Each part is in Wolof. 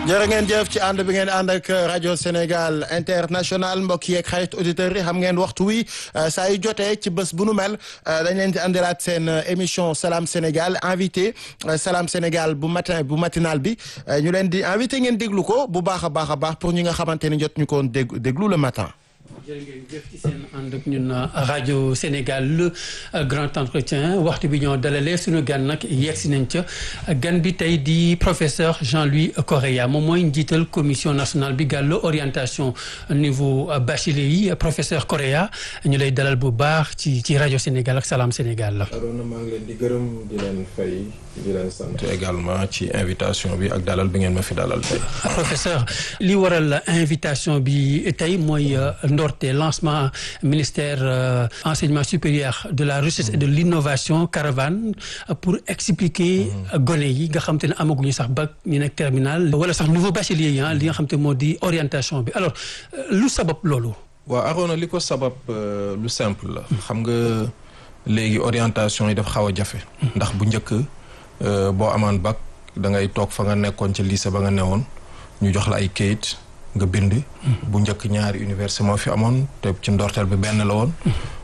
jërë ngeen jëf ci ànd bi ngeen ànd ak rajo Sénégal international mbokk yeeg xarit auditeurs yi xam ngeen waxtu wi saa yu jotee ci bés bu nu mel dañ leen di andilaat seen émission Salam Sénégal invité Salam Sénégal bu matin bu matinal bi ñu leen di invité ngeen déglu ko bu baax a baax a baax pour ñi nga xamante ni jot ñu ko dégg déglu le matin. jërë ngeen jëf ci seen ànd ak ñun rajo Sénégal le grand entretien waxtu bi ñoo dalalee suñu gan nag yegg si nañ ca gan bi tey di professeur Jean-Louis Correa moom mooy njiital commission nationale bi gàllu orientation niveau bachelier yi professeur Correa ñu lay dalal bu baax ci ci rajo Sénégal ak Salam Sénégal la. Arona maa ngi leen di gërëm di leen fay di leen sant également ci invitation bi ak dalal bi ngeen ma fi dalal tey. professeur li waral invitation bi tey mooy ndorte lancement ministère euh, enseignement supérieur de la recherche et de l'innovation caravane pour expliquer gone yi nga xam te ne amaguñu sax bac ñu nekk terminal wala sax nouveau bachelier yi li nga xam te moo di orientation bi alors lu sabab loolu waaw Arona li ko sabab lu simple la xam nga léegi orientation yi dafa xaw a jafe ndax bu njëkk boo amaan bac da ngay toog fa nga nekkoon ca lycée ba nga newoon ñu jox la ay kayit nga bind bu njëkk ñaari université moo fi amoon te ci ndorteel bi benn la woon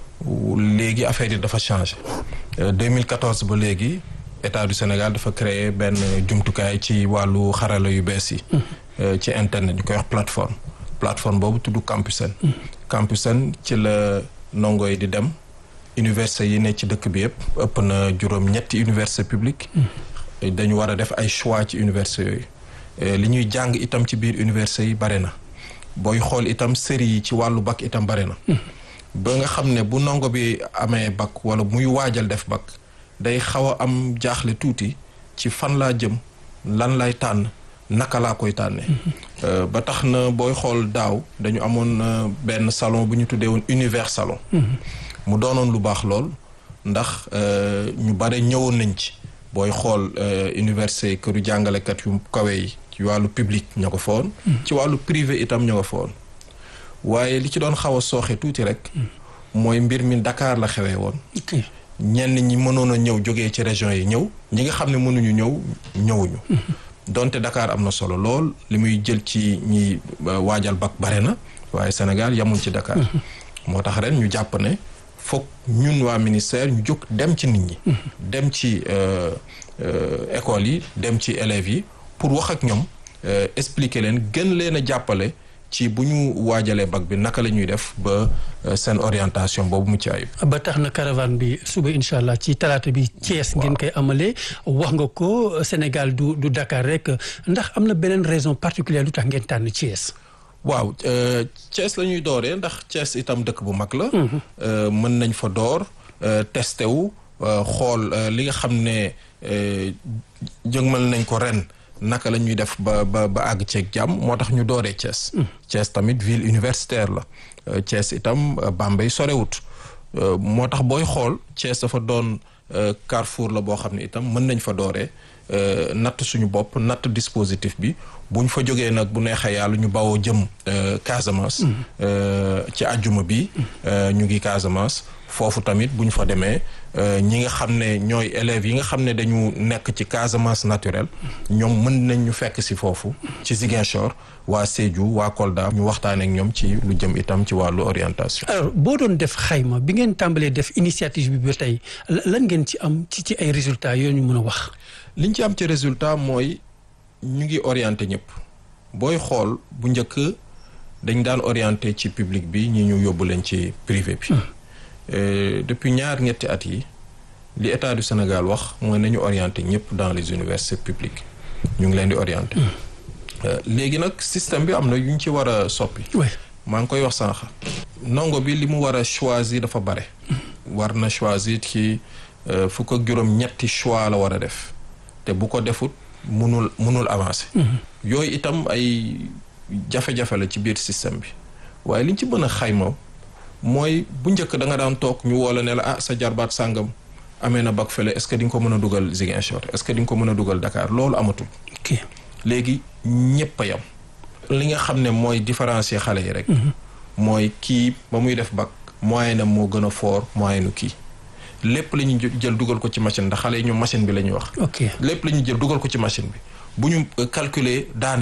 léegi affaire yi dafa changé 2014 ba léegi état du Sénégal dafa créer benn jumtukaay ci wàllu xarala yu bees yi ci internet ñu koy wax plateforme plateforme boobu tudd Campusen Campusen ci la ndongo yi di dem université yi ne ci dëkk bi yëpp ëpp na juróom ñetti université publique dañu war a def ay choix ci université yooyu li ñuy jàng itam ci biir université yi bare na booy xool itam série yi ci wàllu bac itam bare na ba nga xam ne bu ndongo bi amee bac wala muy waajal def bac day xaw a am jaaxle tuuti ci fan laa jëm lan lay tànn naka laa koy tànnee ba tax na booy xool daaw dañu amoon benn salon bu ñu tuddee woon univers salon mu doonoon lu baax lool ndax ñu bare ñëwoon nañ ci booy xool université këru jàngalekat yu kawe yi ci wàllu public ña ko fa woon ci wàllu privé itam ña ko fa woon waaye li ci doon xaw a sooxe tuuti rek mooy mbir mi Dakar la xewee woon ñenn ñi mënoon a ñëw jógee ci région yi ñëw ñi nga xam ne mënuñu ñëw ñëwuñu donte Dakar am na solo lool li muy jël ci ñi waajal bac bare na waaye Sénégal yamul ci Dakar moo tax ren ñu jàpp ne foog ñun waa ministère ñu jóg dem ci nit ñi dem ci écoles yi dem ci élèves yi pour wax ak ñoom expliquer leen gën leen a jàppale ci bu ñu waajalee bac bi naka la ñuy def ba seen orientation boobu mu ci ayib. ba tax na caravane bi suba incha allah ci talaata bi Thiès ngeen koy amalee wax nga ko Sénégal du du Dakar rek ndax am na beneen raison particulière lu tax ngeen tànn Thiès. waaw Thiès la ñuy dooree ndax Thiès itam dëkk bu mag la. mën nañ fa door testé wu xool li nga xam ne jëgmal nañ ko ren naka la ñuy def ba ba ba àgg ceeg jàmm moo tax ñu dooree Thiès. Thiès tamit ville universitaire la Thiès itam Bambey sorewut moo tax booy xool Thiès dafa doon carrefour la boo xam ne itam mën nañ fa dooree. natt suñu bopp natt dispositif bi bu ñu fa jógee nag bu neexee yàlla ñu bawoo jëm Casamance. ci àjjuma bi. ñu ngi Casamance foofu tamit bu ñu fa demee ñi nga xam ne ñooy élèves yi nga xam ne dañu nekk ci Casamance naturelle ñoom mën nañ ñu fekk si foofu ci Ziguinchor waa Sédhiou waa Kolda ñu waxtaanee ak ñoom ci lu jëm itam ci wàllu orientation. alors boo doon def xayma bi ngeen tàmbalee def initiative bi ba tey lan ngeen ci am ci ci ay résultats yoo ñu mën a wax. liñ ci am ci résultat mooy ñu ngi orienté ñëpp booy xool bu njëkk dañ daan orienté ci public bi ñi ñu yóbbu leen ci privé bi depuis ñaar ñetti at yi li état du Sénégal wax mooy nañu orienté ñëpp dans les universités publiques ñu ngi leen di orienté léegi nag système bi am na yu ñu ci war a soppi maa ngi koy wax sànq ndongo bi li mu war a choisir dafa bare war na choisir ci fukk ak juróom ñetti choix la war a def te bu ko defut munul munul avancer. yooyu itam ay jafe-jafe la ci biir système bi waaye liñ ci mën a xayma mooy bu njëkk da nga daan toog ñu woo la ne la ah sa jarbaat sàngam amee na bac fële est-ce que di nga ko mën a dugal Ziguinchor est-ce que di nga ko mën a dugal Dakar loolu amatul. ok léegi ñëpp a yam. li nga xam ne mooy différencier xale yi rek. mooy kii ba muy def bac moyen am moo gën a fort moyen nu kii. lépp la ñuy jël dugal ko ci machine ndax xale yi ñu machine bi la ñuy wax. ok lépp la ñuy jël dugal ko ci machine bi bu ñu calculer daaneel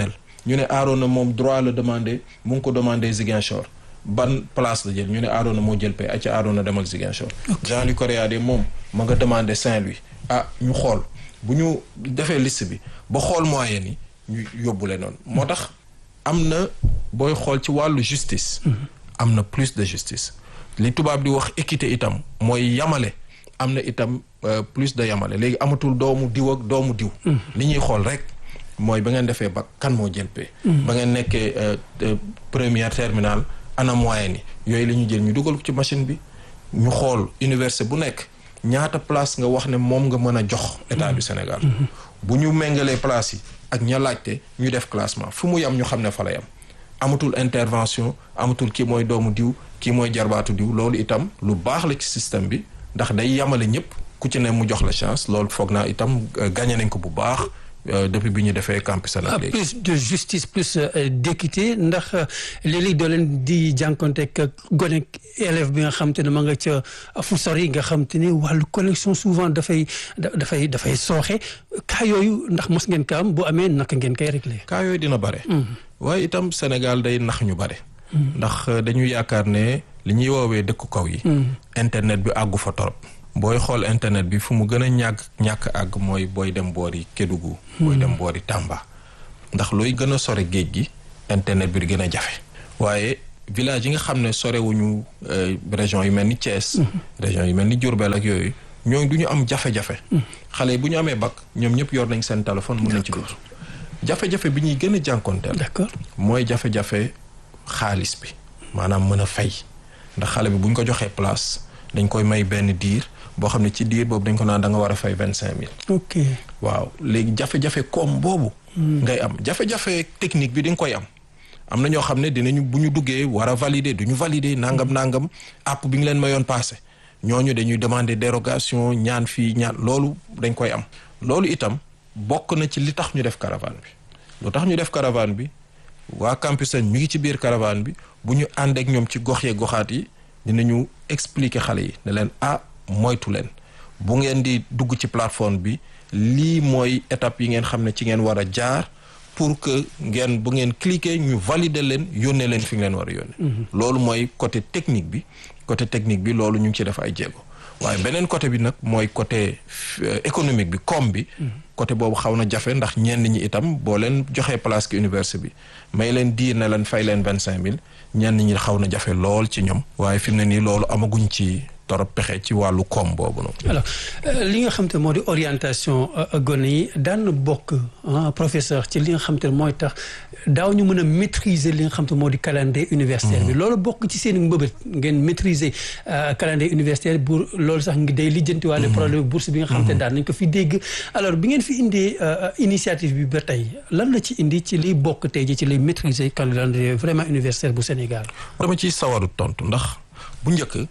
ñu ne Arona moom droit la demandé mu ngi ko demandé Ziguinchor ban place la jël ñu ne Arona moo jël pay acca Arona demal Ziguinchor Jean-Louis Correa de moom ma nga demandé Saint-Louis ah ñu xool bu ñu defee liste bi ba xool moyen yi ñu yóbbule noonu moo tax am na booy xool ci wàllu justice am na plus de justice li tubaab di wax équité itam mooy yamale am na itam plus de yamale léegi amatul doomu diw ak doomu diw li ñuy xool rek mooy ba ngeen defee ba kan moo jël pay ba ngeen nekkee première terminale ana moyen yi yooyu la ñu jël ñu dugal ko ci machine bi ñu xool université bu nekk ñaata place nga wax ne moom nga mën a jox état du Sénégal bu ñu méngalee place yi ak ña laajte ñu def classement fu mu yam ñu xam ne fa la yam amatul intervention amatul kii mooy doomu diw kii mooy jarbaatu diw loolu itam lu baax la ci système bi ndax day yamale ñëpp ku ci ne mu jox la chance loolu foog naa itam gagné nañ ko bu baax depuis bi ñu defee campus Sénégal léegi. plus de justice plus d'équité ndax léeg-léeg doo leen di jànkonteeg gone élève bi nga xam te ne ma nga ca fu sori nga xam te ne wàllu connexion souvent dafay dafay dafay sooxe cas yooyu ndax mos ngeen ka am bu amee naka ngeen koy réglé. cas yooyu dina bare. waaye itam Sénégal day nax ñu bare. ndax dañu yaakaar ne li ñuy woowee dëkku kaw yi. internet bi àggu fa torop booy xool internet bi fu mu gën a ñàkk ñàkk àgg mooy booy dem boori Kédougou. booy dem boori Tamba. ndax looy gën a sore géej gi internet bi di gën a jafe. waaye village yi nga xam ne sorewuñu région yu mel ni Thiès. région yu mel ni Diourbel ak yooyu ñooñu du ñu am jafe-jafe. xale yi bu ñu amee bac ñoom ñëpp yor nañ seen téléphone mën nañ ci dugg. jafe-jafe bi ñuy gën a jànkonteel. d'accord mooy jafe-jafe xaalis bi maanaam mën a fay ndax xale bi bu ñu ko joxee place dañ koy may benn diir. boo xam ne ci diir boobu dañ ko naan da nga war a fay vingt cinq mille. ok waaw léegi jafe-jafe koom boobu. ngay am jafe-jafe technique bi di nga koy am. am na ñoo xam ne dinañu bu ñu duggee war a valider du ñu valider nangam nangam app bi nga leen mayoon passé ñooñu dañuy demander dérogation ñaan fii ñaan loolu dañ koy am. loolu itam bokk na ci li tax ñu def caravane bi lu tax ñu def caravane bi waa campus ñu ngi ci biir caravane bi bu ñu ànd ak ñoom ci gox yee goxaat yi dinañu expliquer xale yi ne leen ah. moytu leen bu ngeen di dugg ci plateforme bi lii mooy étape yi ngeen xam ne ci ngeen war a jaar pour que ngeen bu ngeen cliquer ñu valider leen yónnee leen fi ngeen war a yónnee. loolu mooy côté technique bi côté technique bi loolu ñu ngi ci def ay jéego waaye beneen côté bi nag mooy côté économique bi koom bi. côté boobu xaw na jafe ndax ñenn ñi itam boo leen joxee place ki université bi may leen diir ne leen fay leen vingt cinq mille ñenn ñi xaw na jafe lool ci ñoom. waaye fi mu ne nii loolu amaguñ ci. torop pexe ci wàllu koom boobu noonu. alors li nga xam te moo di orientation gone yi daan bokk professeur ci li nga xam te mooy tax daaw ñu mën a maîtriser li nga xam te moo di calendrier universitaire bi. loolu bokk ci seen mbëbët ngeen maîtriser calendrier universitaire bu loolu sax ngi day lijjantiwaale problème bourse bi nga xam te daan nañ ko fi dégg. alors bi ngeen fi indee initiative bi ba tey lan la ci indi ci liy bokk tey ji ci liy maîtriser calendrier vraiment universitaire bu Sénégal. dama ciy sawaru tontu ndax bu njëkk.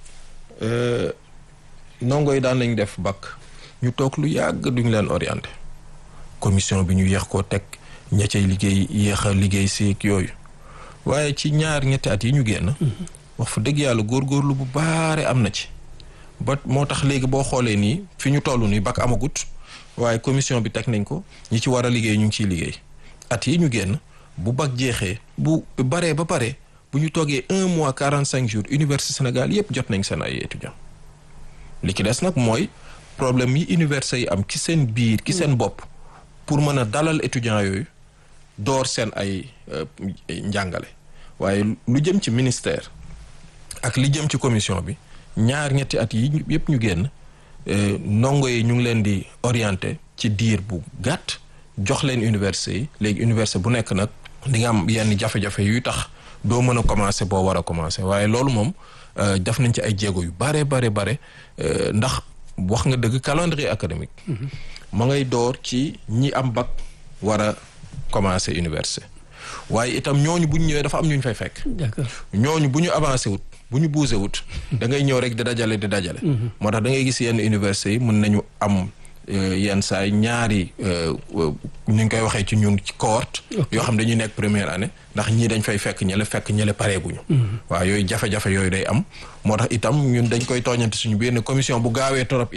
ndongo yi daan nañ def bac ñu toog lu yàgg duñ leen orienté commission bi ñu yéex koo teg ña cay liggéey yéex a liggéey seeg yooyu waaye ci ñaar ñetti at yi ñu génn. wax fa dëgg yàlla góorgóorlu bu baare am na ci. ba moo tax léegi boo xoolee nii fi ñu toll nii bac amagut waaye commission bi teg nañ ko ñi ci war a liggéey ñu ngi ciy liggéey at yi ñu génn bu bac jeexee bu baree ba pare. bu ñu toogee un mois quarante cinq jours université Sénégal yépp jot nañ seen ay étudiants li ci des nag mooy problème yi université yi am ci seen biir ci seen bopp pour mën a dalal étudiants yooyu door seen ay njàngale waaye lu jëm ci ministère ak li jëm ci commission bi ñaar ñetti at yi yépp ñu génn ndongo yi ñu ngi leen di orienté ci diir bu gàtt jox leen université yi léegi université bu nekk nag di nga am yenn jafe-jafe yuy tax doo mën a commencer boo war a commencer waaye loolu moom def nañ ci ay jéego yu bare bare bare ndax wax nga dëgg calendrier académique ma ngay door ci ñi am bac war a commencer université waaye itam ñooñu bu ñu ñëwee dafa am ñu ñu fay fekk d'accord ñooñu bu ñu avancé wut bu ñu bougé wut da ngay ñëw rek di dajale di dajale moo tax da ngay gis yenn université yi mën nañu am yenn saay ñaari ñu ngi koy waxee ci ñun ci cohorte yoo xam dañuy nekk première année ndax ñii dañ fay fekk ñële fekk ñële pareeguñu waaw yooyu jafe-jafe yooyu day am moo tax itam ñun dañ koy tooñante suñu biir ne commission bu gaawee torop itam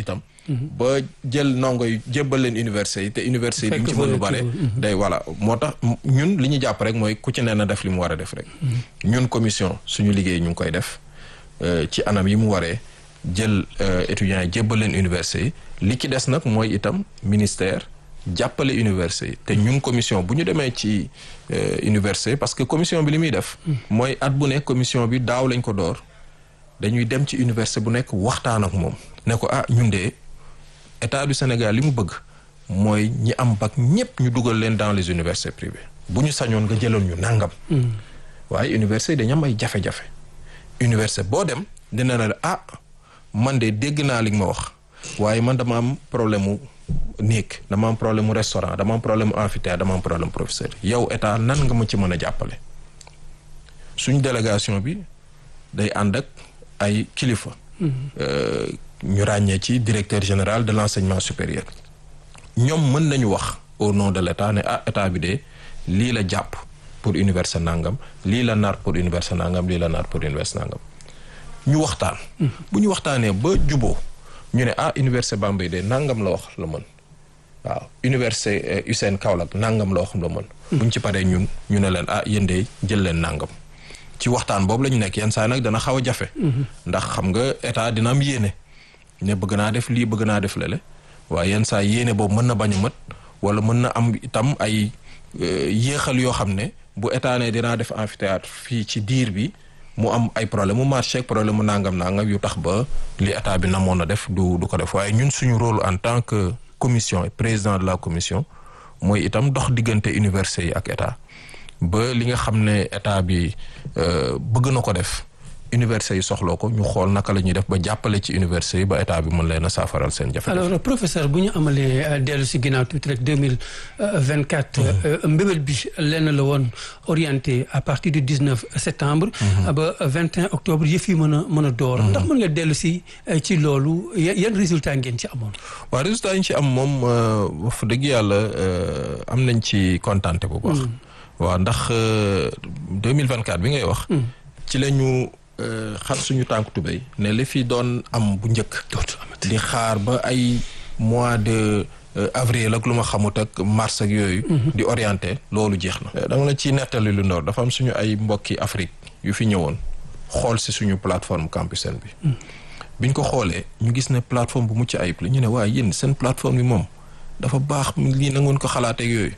ba jël ndongo yi jébbal leen université yi te université yi duñ ci Fekk mën lu fa bare kii day voilà moo tax ñun li ñu jàpp rek mooy ku ci ne na def li mu war a def rek ñun commission suñu liggéey ñu ngi koy def euh, ci anam yi mu waree jël euh, étudiants yi jébbal leen université yi li ci des nag mooy itam ministère jàppale université yi te ñun commission bu ñu demee ci euh, université parce que commission bi li muy def mooy at bu ne commission bi daaw lañ ko door dañuy dem ci université bu nekk waxtaan ak moom ne ko ah ñun de état du Sénégal li mu bëgg mooy ñi am bac ñëpp ñu dugal leen dans les universités privées bu ñu sañoon nga jëloon ñu nàngam waaye université yi dañu am ay jafe-jafe université boo dem dina ne la ah man de dégg naa li nga ma wax waaye man dama am problème mu néeg dama am problème mu restaurant dama am problème mu amphithéâtre dama am problème professeur yow état nan nga ma ci mën a jàppale suñ délégation bi day ànd ak ay kilifa Euh, ñu ràññee ci directeur général de l'enseignement supérieur ñoom mën nañu wax au nom de l'état ne ah état bi de lii la jàpp pour université nangam lii la nar pour université nangam lii la nar pour université nangam ñu waxtaan bu ñu waxtaanee ba juboo ñu ne ah université Bambey de nangam la wax la mën waaw université USSEIN Kaolack nangam la wax la mën buñ ci paree ñun ñu ne leen ah yéen de jël leen nangam ci waxtaan boobu la ñu nekk yenn saa nag dana xaw a jafe ndax xam nga état dina am yéene ne bëgg naa def lii bëgg naa def lele waaye yenn saa yéene boobu mën na bañ a mët wala mën na am itam ay euh, yéexal yoo xam ne bu état ne dinaa def amphithéâtre fii ci diir bi mu am ay problème mu marché ak problème mu nangam nangam yu tax ba li état bi namoon na def du du ko def waaye ñun suñu rôle en tant que commission et président de la commission mooy itam dox diggante université yi ak état ba li nga xam ne état bi euh, bëgg na ko def université yi soxloo ko ñu xool naka la ñuy def ba jàppale ci université yi ba état bi mën leen a saafaral seen jafe-jafe. alors professeur bu ñu amalee euh, dellu si ginnaaw tuuti rek deux mille vingt quatre. mbébét bi lenn la woon orienté à partir du dix neuf septembre. ba vingt et un octobre yëf yi mën a mën a door. ndax mën nga dellu si euh, ci loolu ya- yan résultat ngeen ci amoon. waaw résultat yi ñu ci am moom euh, wax dëgg yàlla euh, am nañ ci kontaante bu baax. waaw ndax deux mille vingt quatre bi ngay wax. ci la ñu euh, xar suñu tànk tubéy ne li fi doon am bu njëkk. dootul amati. di xaar ba ay mois de euh, avril ak lu ma xamut ak mars ak yooyu. di orienté loolu jeex na. dama la ci nettali lu ndoor dafa am suñu ay mbokki Afrique yu fi ñëwoon xool si suñu plateforme Campusen bi. biñ ko xoolee ñu gis ne plateforme bu mucc ayib la ñu ne waaye yéen seen plateforme bi moom dafa baax lii na ngeen ko xalaatee yooyu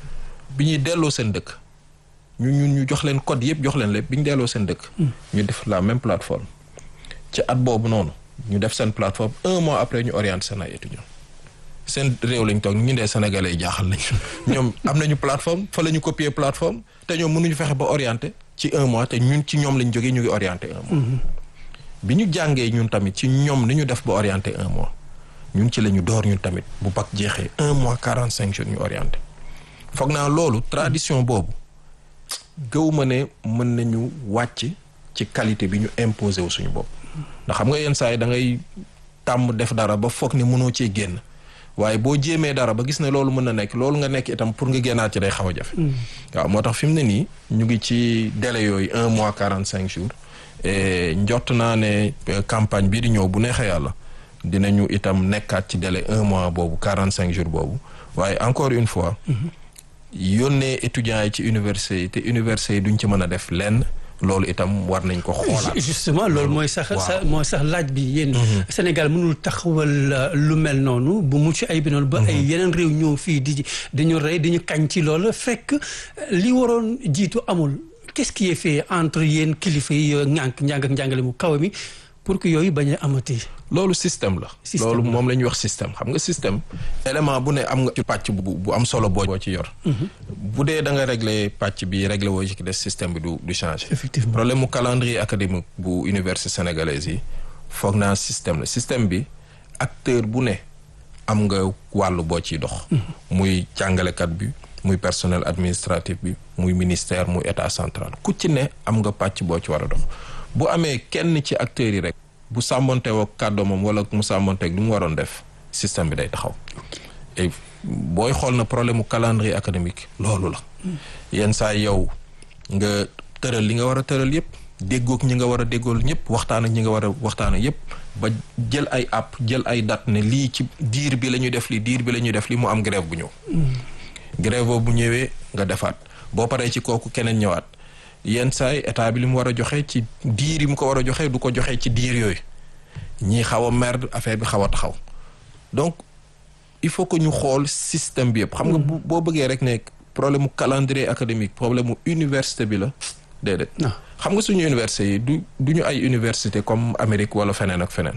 bi ñuy delloo seen dëkk. ñu ñun ñu jox leen code yëpp jox leen lépp bi ñu delloo seen dëkk. ñu def la même plateforme. ci at boobu noonu ñu def seen plateforme un mois après ñu orienté seen ay étudiants seen réew lañ toog ñu dee sénégalais yi jaaxal nañ ñoom am nañu plateforme fa la ñu copier plateforme te ñoom mënuñu fexe ba orienté ci un mois te ñun ci ñoom lañ jógee ñu ngi orienté un mois. bi ñu jàngee ñun tamit ci ñoom ni ñu def ba orienté un mois ñun ci la ñu door ñun tamit bu bac jeexee un mois quarante cinq jours ñu orienté foog naa loolu tradition boobu. gëwuma ne mën nañu wàcc ci qualité bi ñu imposé wu suñu bopp ndax xam nga yenn saa yi da ngay tàmm def dara ba foog ne mënoo cee génn waaye boo jéemee dara ba gis ne loolu mën na nekk loolu nga nekk itam pour nga génnaat ci day xaw a jafe. waaw moo tax fi mu ne nii ñu ngi ci délai yooyu un mois quarante cinq jours et njott naa ne campagne bii di ñëw bu neexee yàlla dinañu itam nekkaat ci délai un mois boobu quarante cinq jours boobu waaye encore une fois. yónnee étudiants yi ci université yi te université yi duñ ci mën a def lenn loolu itam war nañ ko xoolaat. justement loolu mooy sax sa mooy sax laaj bi yéen. Sénégal mënul taxawal lu mel noonu bu mucc ay bi noonu ba ay yeneen réew ñëw fii di dañu rey dañu kañ ci loolu fekk li waroon jiitu amul qu'est-ce qui est fait entre yéen kilifa yi ñànk njàng ak njàngale mu kaw mi pour que yooyu bañ a amati. loolu système la. Système loolu la. moom la ñuy wax système xam nga système. élément bu ne am nga ci pàcc bu bu am solo boo boo ci yor. bu dee da nga régler pàcc bi régler woo ci des système bi du du changer. Effectivement. problème mu calendrier académique bu université sénégalaise yi foog naa système la système bi acteur bu ne am nga wàllu boo ciy dox. muy jàngalekat bi muy personnel administratif bi muy ministère muy état central ku ci ne am nga pàcc boo ci war a dox bu amee kenn ci acteurs yi rek bu sàmmonteewoo kàddoomam wala mu sàmmonteeg lu mu waroon def système bi day taxaw. et booy xool na problème mu calendrier académique loolu la. yenn saa yow nga tëral li nga war a tëral yépp déggoog ñi nga war a déggool ñëpp waxtaan ak ñi nga war a waxtaan ak yëpp ba jël ay app jël ay date ne lii ci diir bi la ñuy def li diir bi la ñuy def li mu am grève bu ñëw grève boobu bu ñëwee nga defaat boo paree ci kooku keneen ñëwaat yenn saay état bi li mu war a joxe ci diir yi mu ko war a joxe du ko joxe ci diir yooyu ñii xaw a merde affaire bi xaw a taxaw donc il faut que ñu xool système bi yëpp xam nga bu boo bëggee rek ne problème mu calendrier académique problème mu université bi la déedéet non xam nga suñu université yi du du ñu ay université comme Amérique wala feneen ak feneen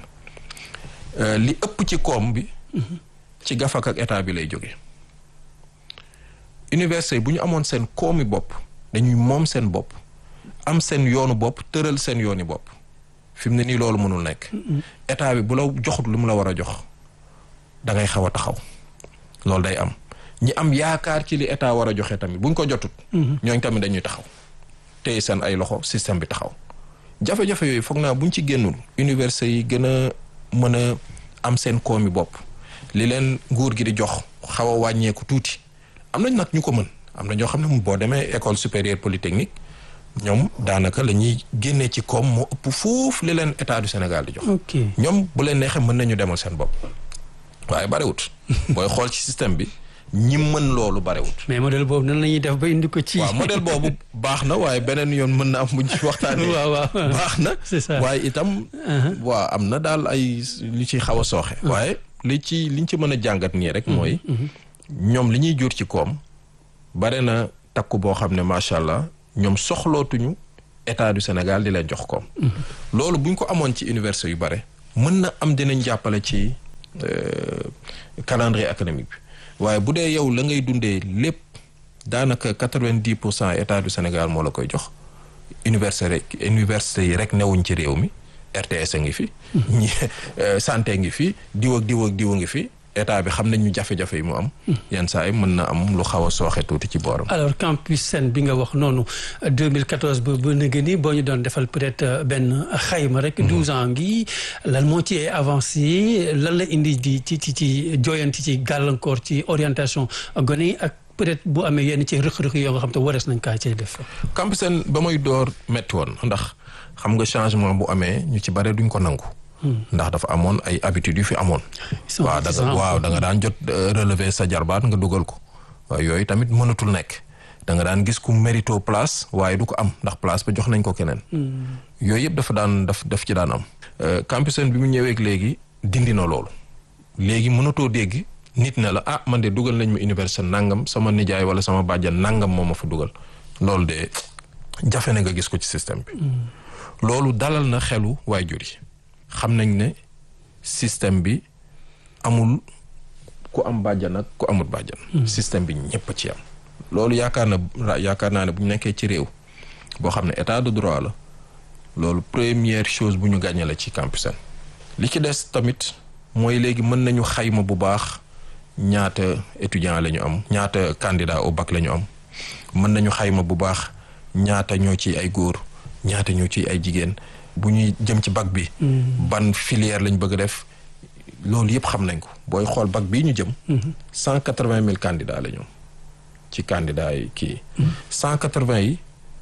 Euh, li ëpp ci koom bi ci gafak ak état bi lay jóge université yi bu ñu amoon seen koomi bopp dañuy moom seen bopp am seen yoonu bopp tëral seen yooni bopp fi mu ne nii loolu mënul nekk état bi bu la joxut lu mu la war a jox da ngay xaw a taxaw loolu day am ñi am yaakaar ci li état war a joxe tamit buñ ko jotut ñooñ tamit dañuy taxaw téye seen ay loxo système bi taxaw jafe-jafe yooyu foog naa buñ ci génnul université yi gën a mën a am seen koomi bopp li leen nguur gi di jox xaw a wàññeeku tuuti am nañ nag ñu ko mën am na ñoo xam ne moom boo demee école supérieure polytechnique ñoom daanaka la ñuy génnee ci koom moo ëpp foofu li leen état du Sénégal di jox ok ñoom bu leen neexee mën nañu demal seen bopp waaye barewut booy xool ci système bi ñi mën loolu barewut mais modèle boobu nan la ñuy def ba indi ko ci. waaw modèle boobu baax na waaye beneen yoon mën na am buñ ci waxtaanee waaw waaw baax na c'est ça. waaye itam waaw am na daal ay li ci xaw a sooxe waaye li ci liñ ci mën a jàngat nii rek mooy ñoom li ñuy jur ci koom bare na takku boo xam ne macha allah ñoom soxlootuñu état du Sénégal di leen jox koom loolu buñ ko amoon ci université yu bare mën na am dinañ jàppale ci euh, calendrier académique bi waaye bu dee yow la ngay dundee lépp daanaka quatre-vingt-dix pour cent état du Sénégal moo la koy jox université rek université yi rek newuñ ci réew mi RTS a ngi fi. ñi euh, santé ngi fi diw ak diw ak diw a ngi fi état bi xam nañ ñu jafe-jafe yi mu am. yenn saa yi mën na am lu xaw a sooxe tuuti ci booram. alors campus Sène bi nga wax noonu 2014 ba ba nëgë ni boo ñu doon defal peut-être euh, benn xayma rek. 12 ans ngi lan moo ci avancé lan la indi di ci ci ci jooyanti ci gàllankoor ci orientation gone yi ak peut-être bu amee yenn ci rëq-rëq yoo nga xam te warees nañ kaa cay def. campus Sène ba muy door métti woon ndax xam nga changement bu amee ñu ci bare duñ ko nangu. ndax dafa amoon ay habitudes yu fi amoon. Ils sont waaw da nga réticents. waaw da nga daan jot euh, relever sa jarbaat nga dugal ko waaw yooyu tamit mënatul nekk da nga daan gis ku mérito place waaye du ko am ndax place ba jox nañ ko keneen. yooyu yëpp dafa daan daf daf ci daan am. Euh, campus Sène bi mu ñëweek léegi dindi na loolu léegi mënatoo dégg nit ne la ah man de dugal nañ ma université nangam sama nijaay wala sama bàjjan nangam moo ma fa dugal loolu de jafe na nga gis ko ci système bi. loolu dalal na xelu waajur yi xam nañ ne système bi amul ku am bàjjan ak ku amul bàjjan. système bi ñëpp a ci am. loolu yaakaar na ra- yaakaar naa ne bu ñu nekkee ci réew boo xam ne état de droit la loolu première chose bu ñu gàññe la ci campus Sène li ci des tamit mooy léegi mën nañu xayma bu baax ñaata étudiant la ñu am ñaata candidat au bac la ñu am mën nañu xayma bu baax ñaata ñoo ci ay góor ñaata ñoo ci ay jigéen bu ñuy jëm ci bac bi ban filière lañ bëgg a def loolu yëpp xam nañ ko booy xool bac bii ñu jëm cent quatre-vingt mille candidats la ñu am ci candidats yi kii cent quatre-vingt yi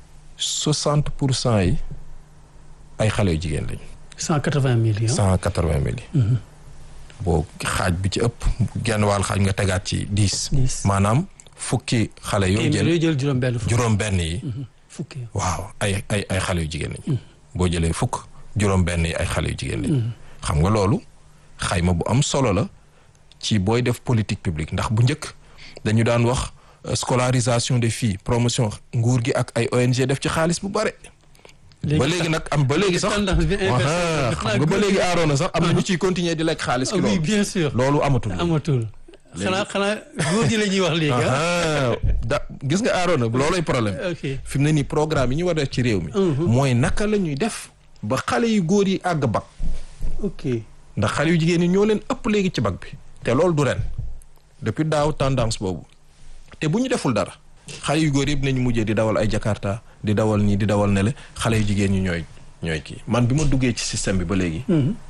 soixante pour cent yi ay xale yu jigéen lañu 180 millions. cent quatre-vingt mille yi boo xaaj bi ci ëpp genn wàll xaaj nga tegaat ci dix Dix. maanaam fukki xale yoo téeméer jël yooyu jël juróom benn fukk. juróom benn yi fukki. waaw ay ay ay xale yu jigéen lañu boo jëlee fukk juróom benn yi ay xale yu jigéen lañu xam nga loolu xayma bu am solo la ci booy def politique publique ndax bu njëkk dañu daan wax euh, scolarisation des filles promotion nguur gi ak ay ONG def ci xaalis bu bare ba léegi nag am ba léegi sax tendance bi inversé Waha, la. xam nga ba léegi aaroona sax am na ñu ciy continuer di lekk xaalis Ah ki oui loolu bien sûr. loolu amatul amatul. xanaa xanaa góor ñi la ñuy wax léegi ah. Aha, da gis nga aaroona loolay problème ok fi mu ne nii programme yi ñu war a def ci réew mi mooy naka la ñuy def ba xale yu góor yi àgg bac ok. ndax xale yu jigéen ñi ñoo leen ëpp léegi ci bac bi te loolu du ren depuis daaw tendance boobu te bu ñu deful dara xale yu góor yëpp nañu mujjee di dawal ay jakarta di dawal nii di dawal nele xale yu jigéen ñi ñooy ñooy kii man bi ma duggee ci système bi ba léegi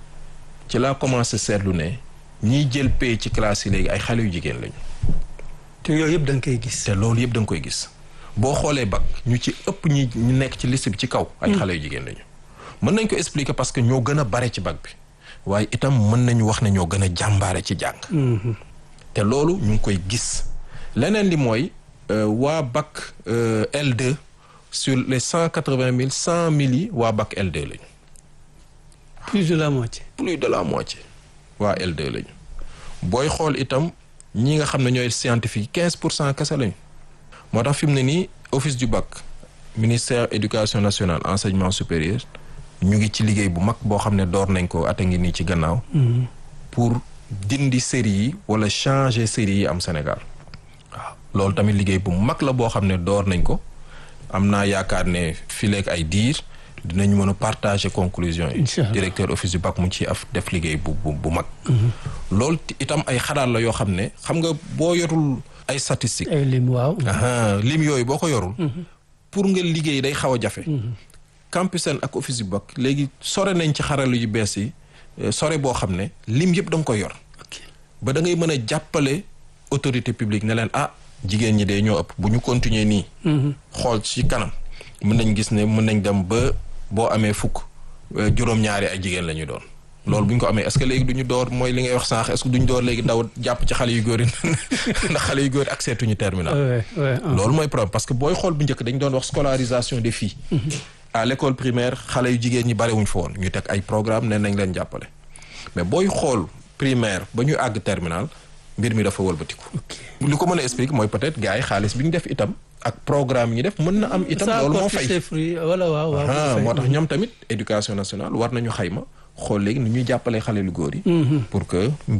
ci laa commencé seetlu ne ñiy jël pay ci classe yi léegi ay xale yu jigéen lañu te yooyu yëpp da nga koy gis. te loolu yëpp da nga koy gis boo xoolee bac ñu ci ëpp ñi ñu nekk ci liste bi ci kaw ay xale yu jigéen lañu mën nañ ko expliquer parce que ñoo gën a bare ci bac bi waaye itam mën nañu wax ne ñoo gën a jàmbaare ci jàng te loolu ñu ngi koy gis leneen li mooy waa bac L2 sur les cent quatre-vingt mille cent mille yi waa bac L2 lañu plus de la moitié. plus de la moitié waa L2 lañu booy xool itam ñi nga xam ne ñooy scientifique quinze pour cent kese lañu moo tax fi mu ne nii office du bac ministère éducation nationale enseignement supérieur ñu ngi ci liggéey bu mag boo xam ne door nañ ko ata ngi nii ci gannaaw. pour dindi série yi wala changer série yi am Sénégal waaw loolu tamit liggéey bu mag la boo xam ne door nañ ko am naa yaakaar ne fileeg ay diir. dinañu mën a partager conclusion yi directeur office du bac mu ci af def liggéey bu bu bu mag loolu itam ay xalaat la yoo xam ne xam nga boo yorul ay statistiques ay lim waaw lim yooyu boo ko yorul pour nga liggéey day xaw a jafe Campusen ak office du bac léegi sore nañ ci xaralu yu bees yi sore boo xam ne lim yëpp da nga koy yor ba da ngay mën a jàppale autorité publique ne leen ah jigéen ñi de ñoo ëpp bu ñu continuer nii xool ci kanam mën nañ gis ne mën nañ dem ba boo amee fukk juróom-ñaari ay jigéen la ñu doon loolu bu ñu ko amee est-ce que léegi du ñu door mooy li ngay wax sànq est-ce que du ñu door léegi daw jàpp ci xale yu góor yi ndax xale yu góor yi accès tuñu terminal loolu mooy problème parce que booy xool bu njëkk dañ doon wax scolarisation des filles à l'école primaire xale yu jigéen ñi barewuñ fa woon ñu teg ay programme ne nañ leen jàppale mais booy xool primaire ba ñu àgg terminal mbir mi dafa wëlbatiku li ko mën a expliquer mooy peut-être gars yi xaalis bi ñu def itam ak programme yi def mën na am itam loolu moo fay wala waaw waaw moo tax ñoom tamit éducation nationale war nañu xayma xool léegi ni ñuy jàppale xale lu góor yi pour que